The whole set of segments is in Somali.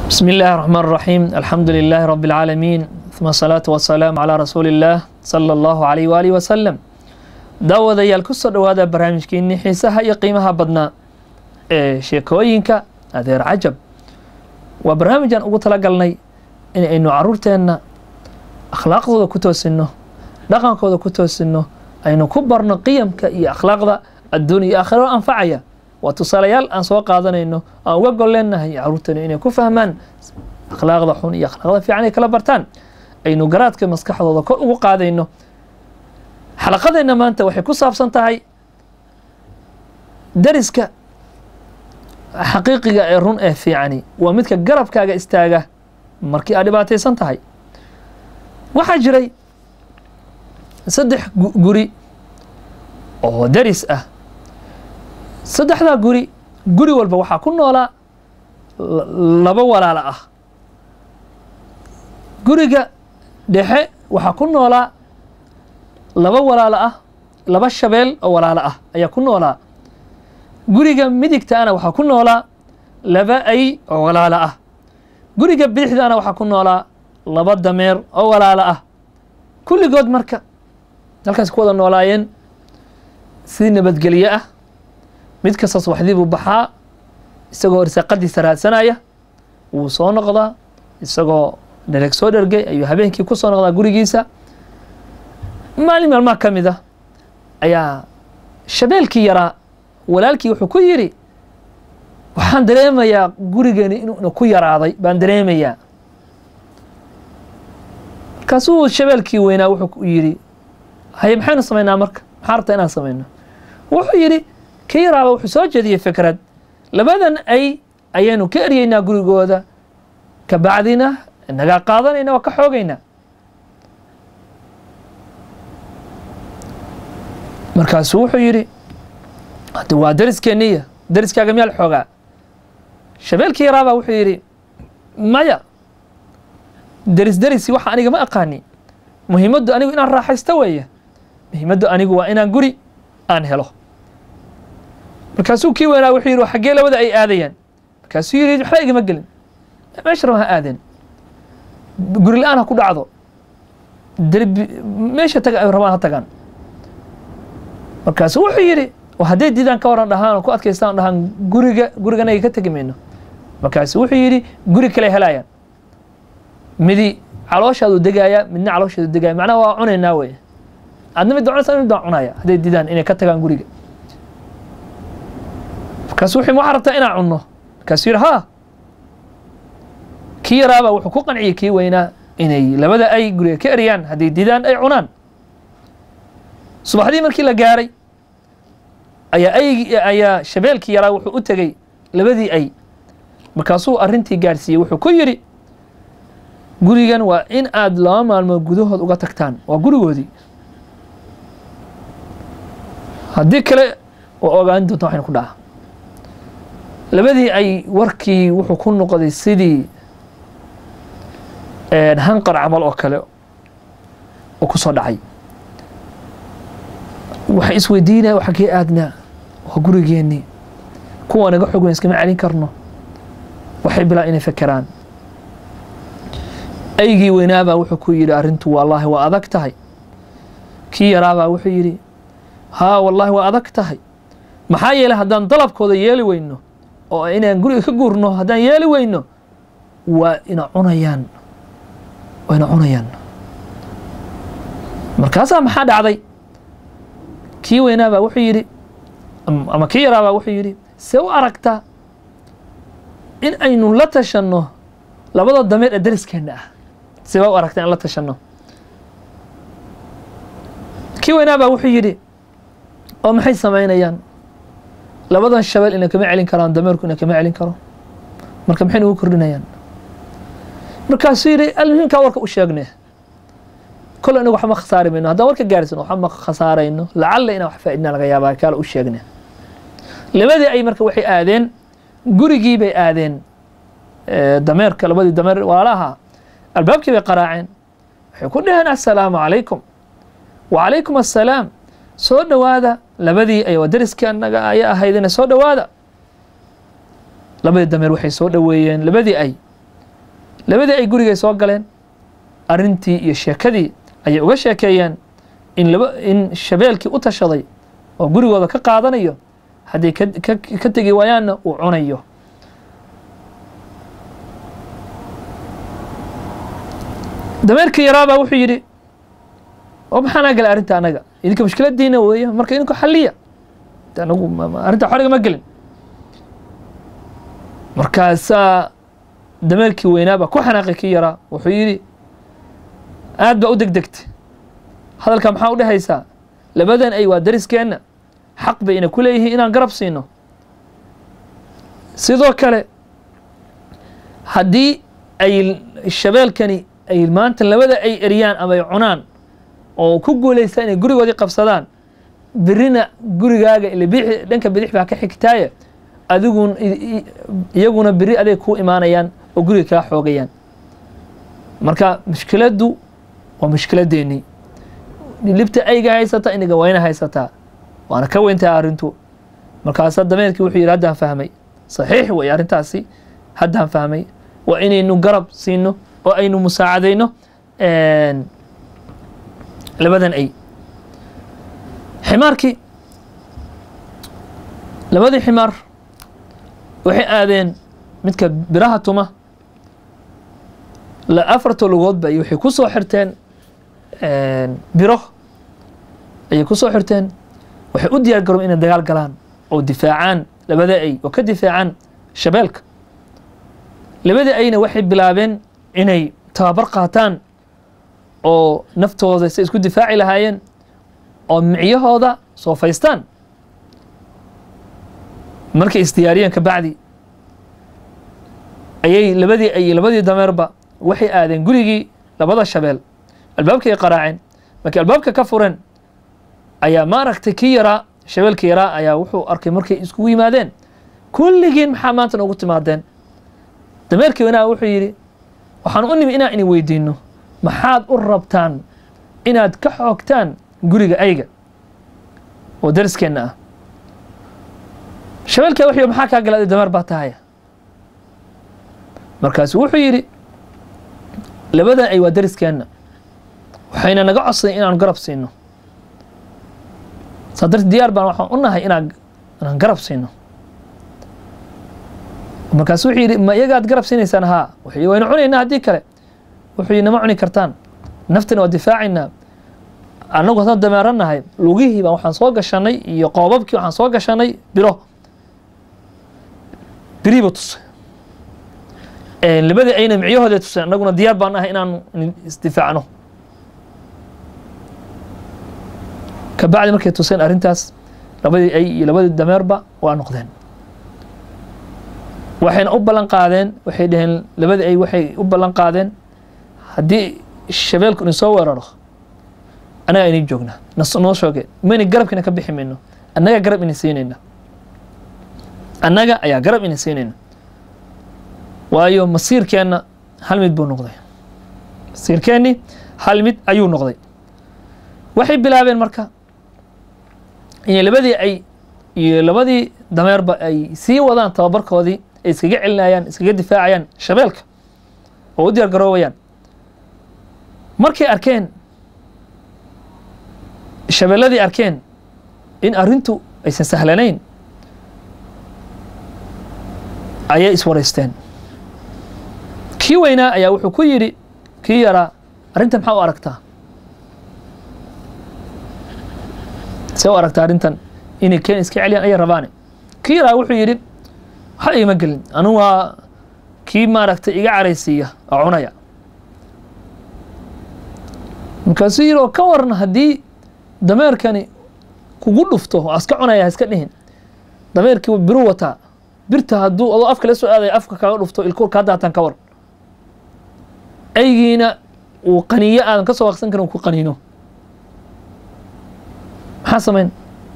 بسم الله الرحمن الرحيم الحمد لله رب العالمين ثم الصلاة والسلام على رسول الله صلى الله عليه وآله وسلم daawadayaal kusoo dhowaada barnaamijkeenii xiisaha iyo qiimaha badnaa ee sheekooyinka adeer cajab waa barnaamijaan ugu talagalnay in aynu caruurteenna akhlaaqdooda ku toosino dhaqankooda ku toosino aynu ku barno qiyamka iyo akhlaaqda adduun iyo aakhiro anfacaya waa tusaalayaal aan soo qaadanayno aan uga golleennahay caruurteenu inay ku fahmaan akhlaaqda xun iyo akhlaaqda fiican ay kala bartaan aynu garaadka maskaxdooda kor ugu qaadayno xalaqadeenna maanta waxay ku saabsan tahay dariska xaqiiqiga ee run ee fiicani waa midka garabkaaga istaaga markii aad dhibaataysan tahay waxaa jiray saddex guri oo daris ah saddexdaa guri guri walba waxaa ku noolaa laba walaalo ah guriga dhexe waxaa ku noolaa laba walaalo ah laba shabeel oo walaalo ah ayaa ku noolaa guriga midigtaana waxaa ku noolaa laba ay oo walaalo ah guriga bidixdaana waxaa ku noolaa laba dameer oo walaalo ah kulligood marka halkaas ku wada noolaayeen si nabadgelye ah mid kasta subaxdii buu baxaa isagoo irsaaqadiisa raadsanaya wuu soo noqdaa isagoo dhereg soo dhergay ayuu habeenkii ku soo noqdaa gurigiisa maalin maalmaha ka mid a ayaa shabeelkii yaraa walaalkii wuxuu ku yidhi waxaan dareemayaa gurigeeni inuuna ku yaraaday baan dareemayaa markaasuu shabeelkii weynaa wuxuu yidhi haye maxaynu samaynaa marka maxaa rabtaa inaan samayno wuxuu yidhi kii yaraaba wuxuu soo jeediyey fikrad labadan ay ayaynu ka eryeynaa gurigooda ka bacdina nagaa qaadanayna waa ka xoogaynaa markaasuu wuxuu yidhi waa dariskeeniya dariskaaga miyaa la xoogaa shabeelkii yaraabaa wuxuu yidhi maya deris derisi waxa aniga ma aqaani muhiimaddu anigu inaan raaxaysto weeye muhiimaddu anigu waa inaan guri aan helo markaasuu kii weynaa wuxuu yidhi xaggee labada ay aadayaan markaasuu yidhi waxba igama gelin meesha raba ha aadeen guri la-aan ha ku dhacdo derbi meesha taga ay rabaan ha tagaan markaasu wuxuu yidhi hadday diidaan ka waran dhahaan oo ku adkaystaan dhahaan guriga guriganaga ka tegi mayno markaasu wuxuu yidhi guri kale helaayaan midi calooshaadu degaaya midna calooshaadu degaaya macnaha waa cunaynaa wey adna mid cunaysa mid baan cunaya hadday diidaan inay ka tagaan guriga markaasu wuxuu waxaa rabtaa inaan cunno markaasuu yidhi haa kii yaraabaa wuxuu ku qanciyey kii weynaa inay labada ay guriga ka eryaan hadday diidaan ay cunaan subaxdii markii la gaaray ayaa aygi ayaa shabeelkii yaraa wuxuu u tegey labadii ay markaasuu arrintii gaadhsiiyey wuxuu ku yidhi gurigan waa in aad laba maalmood gudahood uga tagtaan waa gurigoodii haddii kale waa ogaan doonta waxaynu ku dhaca labadii ay warkii wuxuu ku noqday sidii hanqar camal oo kale oo ku soo dhacay waxay isweydiinaya xaggee aadnaa waa gurigeennii kuwa naga xog weyn iskama celin karno waxay bilaa inay fekeraan aygii weynaabaa wuxuu ku yidhi arrintu wallaahi waa adag tahay kii yaraabaa wuxuu yidhi haa wallaahi waa adag tahay maxaa yeelay haddaan dalabkooda yeeli weyno oo inaan guriga ka guurno haddaan yeeli weyno waa ina cunayaan waa ina cunayaan markaasaa maxaa dhacday kii weynaabaa wuxuu yidhi ama kii yaraabaa wuxuu yidhi see u aragtaa in aynu la tashanno labada dameer ee dariskeenna ah see baa u aragtaa in la tashanno kii weynaabaa wuxuu yidhi oo maxay samaynayaan labadan shabeel ina kama celin karaan dameerku ina kama celin karo marka maxay nagu kordhinayaan markaasuu yidhi almuhimkaa warka u sheegne kole inagu waxma khasaari mayno haddaan warka gaarsan waxba ma khasaarayno lacalla inaan wax faaidnaa laga yaabaa kaala u sheegne labadii ay marka waxay aadeen gurigii bay aadeen dameerka labadii dameer walaalaha albaabkii bay qaraaceen waxay ku dhaheen assalaamu calaykum wacalaykum assalaam soo dhowaada labadii ay dariskii anaga aya ahaydina soo dhowaada labadii dameer waxay soo dhoweeyeen labadii ay labadii ay gurigay soo galeen arrintii iyo sheekadii ayay uga sheekeeyeen in laba in shabeelkii u tashaday oo gurigooda ka qaadanayo hadday ka ka ka tegi waayaanna uu cunayo dameerkii yaraabaa wuxuu yidhi oo maxaanaa gala arrinta anaga idinka mushkiladiina weeye marka idinku xalliya de anagu ma- ma- arrinta xoriga ma gelin markaasaa dameerkii weynaabaa ku xanaaqay kii yaraa wuxuu yidhi aad baa u degdegtay hadalka maxaa u dhehaysaa labadan ay waa dariskeenna xaq bay ina ku leeyihiin inaan garab siino sidoo kale haddii ay shabeelkani ay maanta labada ay eriyaan ama ay cunaan oo ku guulaysta inay gurigoodii qabsadaan birina gurigaaga ila bidix dhanka bidix baa ka xigtaaye adigun i- i- iyaguna beri aday ku imaanayaan oo guriga kaa xoogayaan marka mushkiladdu waa mushkiladeennii libta ayga haysata iniga wayna haysataa waana ka weyntaha arrintu markaasaa dameerkii wuxuu yidhi haddaan fahmay saxiix wey arrintaasi haddaan fahmay waa inaynu garab siino oo aynu musaacadayno labadan ay ximaarkii labadii ximaar waxay aadeen midka biraha tuma la afarta lugoodba iyo waxay ku soo xirteen biro ayay ku soo xirteen waxay u diyaar garoon inay dagaal galaan oo difaacaan labada ay oo ka difaacaan shabeelka labada ayna waxay bilaabeen inay tababar qaataan oo naftooda say isku difaaci lahaayeen oo micyahooda soofaystaan markay isdiyaariyeen ka bacdi ayay labadii ay labadii dameerba waxay aadeen gurigii labada shabeel albaabkay qaraaceen markii albaabka ka fureen ayaa maaragtay kii yaraa shabeelkii yaraa ayaa wuxuu arkay markay iskugu yimaadeen kulligiin maxaa maanta noogu timaadeen dameerkii wanaa wuxuu yidhi waxaan u nimi inaan ini weydiino maxaad u rabtaan inaad ka xoogtaan guriga ayga oo dariskeenna ah shabeelkaa wuxuu yidhi maxaa kaa gala dameer baa tahaya markaasu wuxuu yidhi labadan ay waa dariskeenna waxayna naga codsaday inaan garab siino saa darteed diyaar baan waxaan u nahay inaan inaan garab siino markaasu wuxuu yidhi ma iyagaad garab siinaysaan haa wuxuu yidhi waynu cunaynaa haddii kale wuxuu yidhi nama cuni kartaan naftana waa difaacaynaa annagu haddaan dameeranahay lugihii baan waxaan soo gashanay iyo qoobabkii waxaan soo gashanay biro birihiiba tusay labadii ayna micyahooda tuseen annaguna diyaar baan ahay inaan isdifaacno ka bacdi markay tuseen arrintaas labadii ay iyo labadii dameerba waa noqdeen waxayna u ballan qaadeen waxay dhaheen labadii ay waxay u ballan qaadeen haddii shabeelku idin soo weeraro annagaa idin joognaa noo shooge mayna garabkiina ka bixi mayno annagaa garab idin siinayna annaga ayaa garab idin siinayna waayo masiirkeenna hal mid buu noqday masiirkeennii hal mid ayuu noqday waxay bilaabeen marka inay labadii ay iyo labadii dameerba ay sii wadaan tababarkoodii ay iskaga celinayaan iskaga difaacayaan shabeelka oo u diyaar garoobayaan markay arkeen shabeelladii arkeen in arrintu aysan sahlanayn ayay iswaraysteen kii weynaa ayaa wuxuu ku yidhi kii yaraa arrintan maxaa u aragtaa see u aragtaa arrintan inay keen iska celiyaan ayay rabaane kii yaraa wuxuu yidhi waxba igama gelin anu waa kii maaragtay iga caraysiiya oo cunaya markaasuu yidhi oo ka waran haddii dameerkani kugu dhufto oo aska cunaya ha iska dhihin dameerkii biru wataa birta hadduu adoo afka la soo aadaya afka kaga dhufto ilkuur kaa daataan ka waran aygiina uu qaniyo aadan ka soo waqsan karin ku qaniino maxaa samayn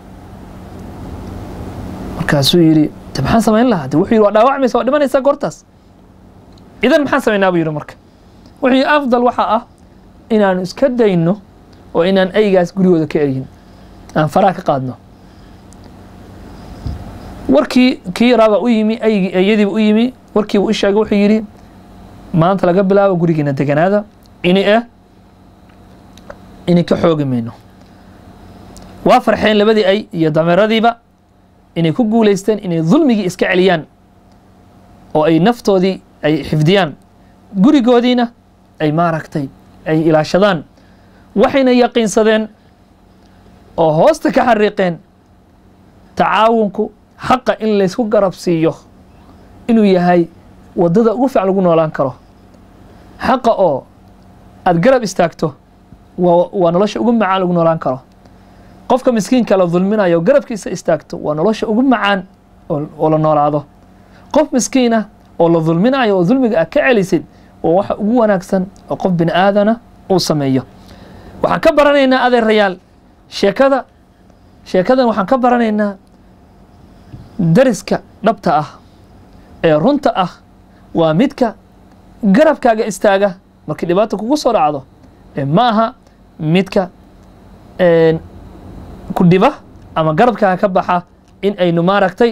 markaasuu yidhi de maxaan samayn lahaa de wuxuu yidhi waa dhaawacmaysa waa dhimanaysaa goortaas idan maxaan samaynaa buu yidhi marka wuxuu yidhi afdal waxaa ah inaanu iska dayno oo inaan aygaas gurigooda ka eryin aan faraha ka qaadno warkii kii yaraabaa u yimi aygii ayadiiba u yimi warkiiba u sheegay wuxuu yidhi maanta laga bilaabo gurigiina deganaada ini eh ini ka xoogi mayno waa farxeen labadii ay iyo dameeradiiba inay ku guulaysteen inay dulmigii iska celiyaan oo ay naftoodii ay xifdiyaan gurigoodiina ay maaragtay ay ilaashadaan waxayna yaqiinsadeen oo hoosta ka xariiqeen tacaawunku xaqa in laysku garab siiyo inuu yahay waddada ugu fiican lagu noolaan karo xaqa oo aada garab istaagto waa waa nolosha ugu macaan lagu noolaan karo qofka miskiinka la dulminayo garabkiisa istaagto waa nolosha ugu macaan oo la noolaado qof miskiinah oo la dulminayo oo dulmiga aad ka celisid waa waxa ugu wanaagsan oo qof bini aadana uu sameeyo waxaan ka baranaynaa adeerayaal sheekada sheekadan waxaan ka baranaynaa dariska dhabta ah ee runta ah waa midka garabkaaga istaaga markii dhibaata kugu soo dhacdo ma aha midka ku dhiba ama garabkaaga ka baxa in aynu maaragtay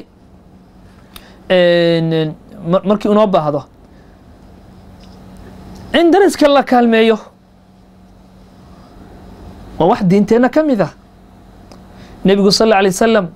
markii unoo baahdo in dariska la kaalmeeyo waa wax diinteenna ka mid ah nebigu sal alla alay wasalam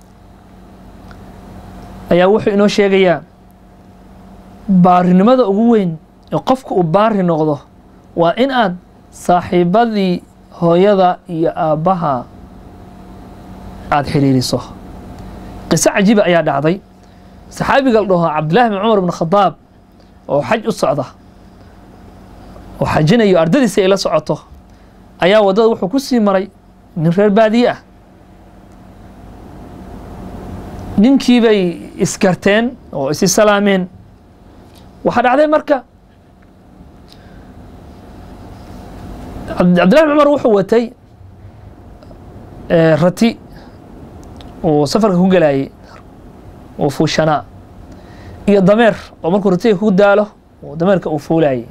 ayaa wuxuu inoo sheegayaa baarinimada ugu weyn ee qofka uu baari noqdo waa in aad saaxiibadii hooyada iyo aabbaha aada xiriiriso qiso cajiiba ayaa dhacday saxaabiga la dhaho cabdillahi bin cumar bn khadaab oo xaj u socda oo xajinayo ardadiisa ay la socoto ayaa waddada wuxuu ku sii maray nin reer baadiye ah ninkii bay iskarteen oo isi salaameen waxaa dhacday marka cabdillahi bin cumar wuxuu watay rati uu safarka ku gelayay oo fuushanaa iyo dameer oo markuu ratiga ku daalo oo dameerka uu fuulayay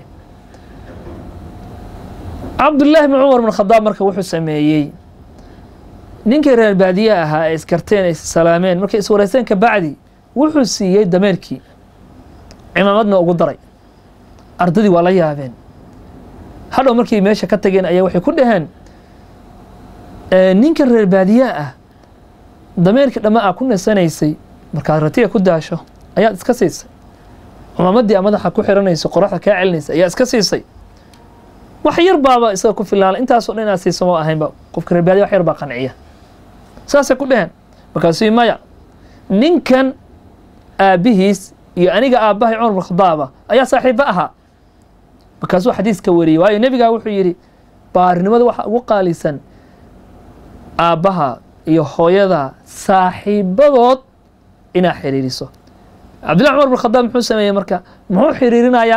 cabdullaahi bn cumar bn khadaab marka wuxuu sameeyey ninkii reer baadiye ahaa ee iskarteen ay salaameen markay iswareysteen ka bacdi wuxuu siiyey dameerkii cimaamadna ugu daray ardadii waa la yaabeen hadhow markay meesha ka tageen ayaa waxay ku dhaheen ninkan reer baadiye ah dameerkii dhamma aa ku nasanaysay markaad ratiga ku daasho ayaad iska siisay cumaamadii a madaxa ku xiranayso qoraxda kaa celinaysa ayaa iska siisay wax yar baaba isaga ku filaana intaasoo dhan inaad siiso ma ahaynba qofka reer baadiye wax yar baa qanciya saasay ku dheheen markaasuu maya ninkan aabbihiis iyo aniga aabbahay cumar bin khadaaba ayaa saaxiibo ahaa markaasuu xadiiska wariyey waayo nebigaa wuxuu yidhi baarinimada waxa ugu qaalisan aabbaha iyo hooyada saaxiibadood inaad xiriiriso cabdillahi cumar bin khadaab muxuu sameeyey marka muxuu xiriirinayaa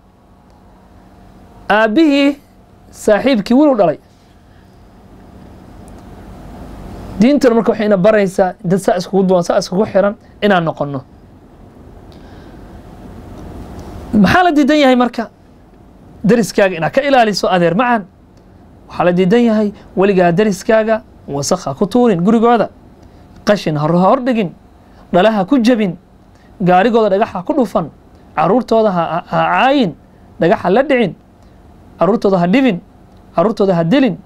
aabbihii saaxiibkii wilu dhalay diintuna marka waxayna baraysaa dad saa iskugu duwan saa iskugu xiran inaan noqonno maxaa la diidan yahay marka dariskaaga inaad ka ilaaliso adeer macan waxaa la diidan yahay weligaa dariskaaga wasakha ku tuurin gurigooda qashin ha hordhigin dhalaha ku jebin gaarigooda dhagaxa ku dhufan caruurtooda ha caayin dhagaxa la dhicin caruurtooda ha dhibin caruurtooda ha dilin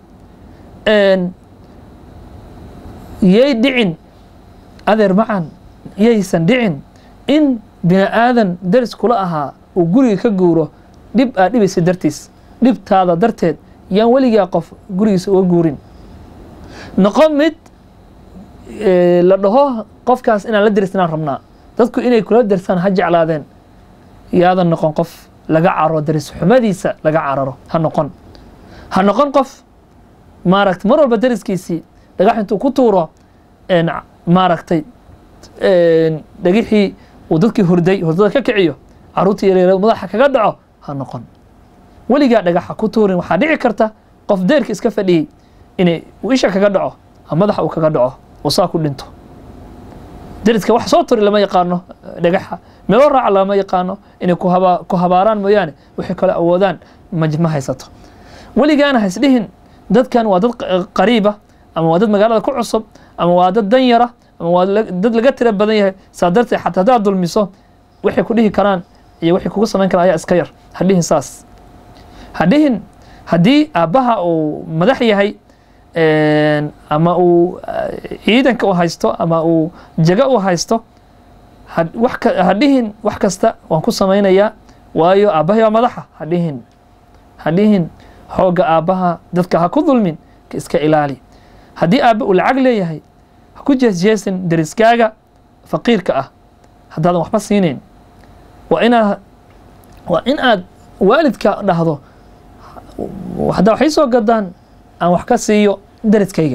yay dhicin adeer macan yaysan dhicin in bini aadan daris kula ahaa uu guriga ka guuro dhib aad dhibaysa dartiis dhibtaada darteed yaan weligaa qof gurigiisa uga guurin noqo mid la dhaho qofkaas inaan la darisnaan rabnaa dadku inay kula darsaan ha jeclaadeen yaadan noqon qof laga cararo daris xumadiisa laga cararo ha noqon ha noqon qof maaragta mar walba dariskiisii dhagax intuu ku tuuro maaragtay dhagixii uu dadkii hurday hurdada ka kiciyo caruurtii yaryar madaxa kaga dhaco ha noqon weligaa dhagaxa ku tuurin waxaa dhici karta qof deerka iska fadhiyey inay uu isha kaga dhaco madaxa uu kaga dhaco uu saa ku dhinto dariska wax soo turi lama yaqaano dhagaxa meelo raaca lama yaqaano inay ku habaaraan mooyaane waxay kale awoodaan ma haysato weligaana haisdhihin dadkan waa dad qariiba ama waa dad magaalada ku cusub ama waa dad dan yara ama waa dad laga tira badan yahay saa darteed xataa haddaad dulmiso waxay ku dhihi karaan iyo wixii kugu samayn kara ayaa iska yar hadhihin saas hadhihin haddii aabbaha uu madax yahay ama uu ciidanka u haysto ama uu jago u haysto hadhihin wax kasta waan ku samaynayaa waayo aabbahay waa madaxa hadhihin hadhihin xoogga aabbaha dadka ha ku dulmin ka iska ilaali haddii aabba uu lacag leeyahay ha ku jeesjeesin deriskaaga faqiirka ah haddaadan waxba siinayn waa inaad waa in aad waalidka dhahdo haddaa waxay soo gadaan aan wax ka siiyo deriskayga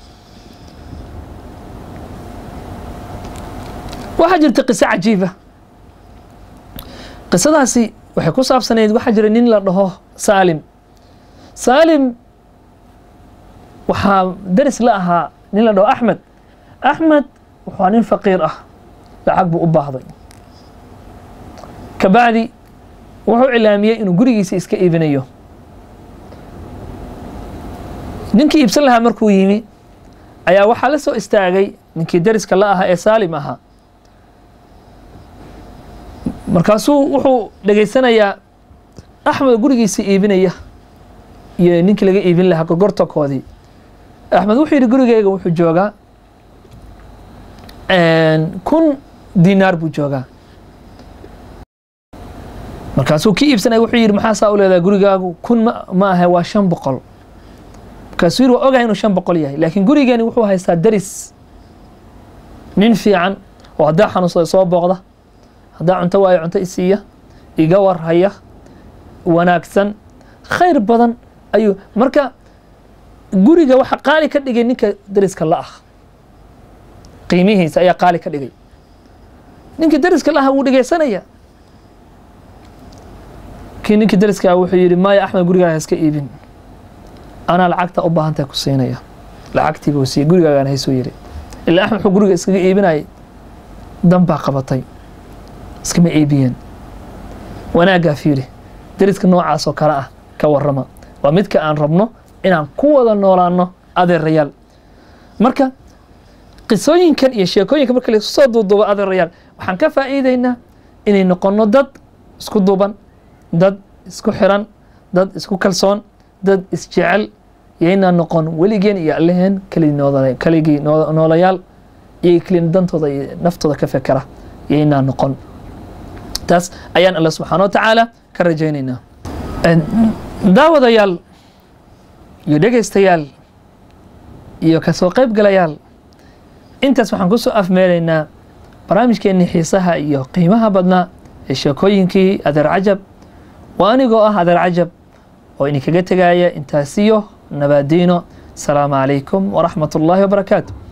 waxaa jirta qiso cajiiba qisadaasi waxay ku saabsanayd waxaa jira nin la dhaho saalim saalim waxaa deris la ahaa nin la dhaho axmed axmed wuxuu nin faqiir ah lacag buu u baahday kabacdi wuxuu cilaamiyey inuu gurigiisa iska iibinayo ninkii iibsan lahaa markuu yimi ayaa waxaa la soo istaagay ninkii deriska la ahaa ee saalim ahaa markaasuu wuxuu dhegaysanayaa axmed gurigiisa iibinaya iyo ninkii laga iibin lahaa gorgortankoodii axmed wuxuu yidhi gurigeyga wuxuu joogaa kun dinaar buu joogaa markaasuu kii iibsanaya wuxuu yidhi maxaa saa u leedahay gurigaagu kun ma ma ahe waa shan boqol markaasuu yidhi waa ogahay inuu shan boqol yahay laakiin gurigeeni wuxuu haystaa deris nin fiican oo haddaa xanuunsada soo booqda haddaa cunto waayo cunto isiiya iga warhaya wanaagsan khayr badan ayuu marka guriga waxa qaali ka dhigay ninka deriska la ah qiimihiisa ayaa qaali ka dhigay ninka deriska la ah wuu dhegeysanaya kii ninkii deriska ah wuxuu yidhi maya axmed gurigaaga iska iibin anaa lacagta u baahantahay ku siinaya lacagtii buu siiyey gurigaagaan haysuu yidhi ilaa axmed wuxuu guriga iskaga iibinayay dan baa qabatay iskama iibiyeen wanaaggaa fiiri deriska noocaas oo kale ah ka warrama waa midka aan rabno inaan ku wada noolaano adeerayaal marka qisooyinkan iyo sheekooyinka marka laisu soo duuduubo adeerayaal waxaan ka faa'iideynaa inay noqonno dad isku duuban dad isku xiran dad isku kalsoon dad isjecel yaynaa noqon weligeen iyo alleheen kaligii noolayaal iyo kelin dantooda iyo naftooda ka fekera yaynaa noqon taas ayaan alla subxaana wa tacaala ka rajaynaynaa daawadayaal iyo dhegaystayaal iyo kasoo qayb galayaal intaas waxaan kusoo afmeelaynaa barnaamijkeennii xiisaha iyo qiimaha badnaa ee sheekooyinkii adeer cajab waa anigoo ah adeer cajab oo idinkaga tegaya intaasiyo nabaadiino asalaamu calaykum waraxmat ullaahi wabarakaatu